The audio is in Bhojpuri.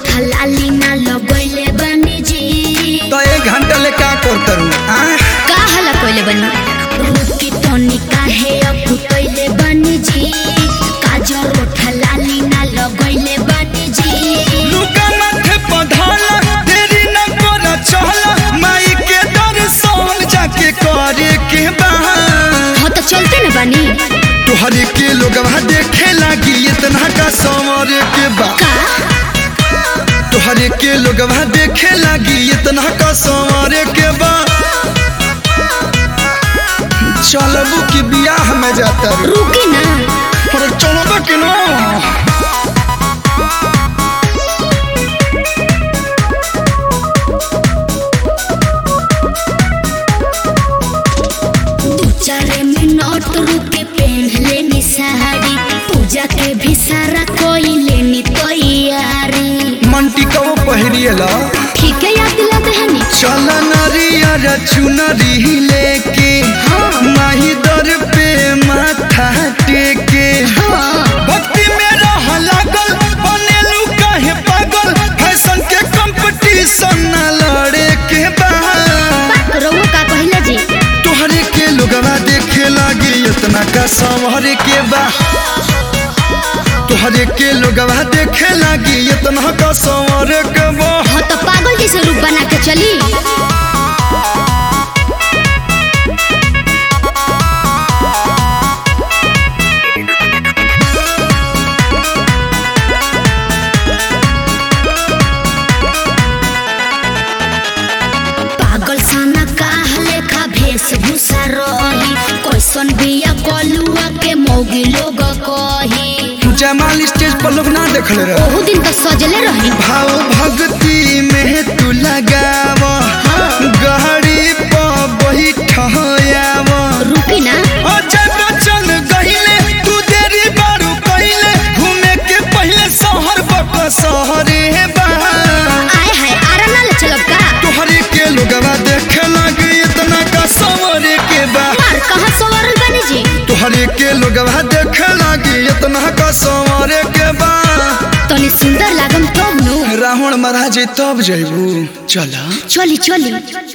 उठा लाली ना लगैले बनी जी तो एक घंटा ले का करतरू आ का हला कइले बनी रुकी तनी काहे अकुतैले बनी जी काजर उठा लाली ना लगैले बनी जी लुका माथे पधाला देरी न कर चला माई के दर्शन जाके करे के बा हाँ तो चलते न बनी तोहरे के लोगवा देखे लागी इतना का समर के बा का तोहरे के लोगवा देखे लागी इतना का समर के बा चलबू की बियाह में जाता रू रुकी ना अरे चलबू कि ना दू चार मिनट रुके पहन लेनी साड़ी पूजा के भी सारा कोई लेनी तैयारी मंटी कबो पहिरिएला ठीक है याद दिलाते हैं नी चल नरियर चुनरी लेके हाँ। माही दर पे माथा टेके हाँ भक्ति में रह लागल बनेलू काहे पागल फैशन के कंपटीशन न लड़े के बा रउआ का कहले जी तोहरे के लोगवा देखे लागी इतना का संवरे के बा तोहरे के लोगवा देखे लागी इतना का संवरे के बा हाँ तो पागल जैसे रूप बना के चली पागल साना काह लेखा वेशभूषा रही कैसन बिया कलुआ के मौगी लोग कही जयमाल स्टेज पर लोग ना देखले रहे ओहू दिन तो सजले रही भाव भक्ति में तू लगाव गहरी पर बैठयाव रुकी ना अजय बच्चन गहिले तू देरी बारू कहिले घूमे के पहले शहर बक शहरे बा आए हाय आरा ना ले चलब का तोहरे के लोगवा देखे लगे इतना का सवरे के बा मार कहाँ सवारल बनी जी तोहरे के लोगवा देखे लगे इतना का सवरे के बा तनी सुंदर लागम तब नु रावण महाराज तब जैबू चला चली चली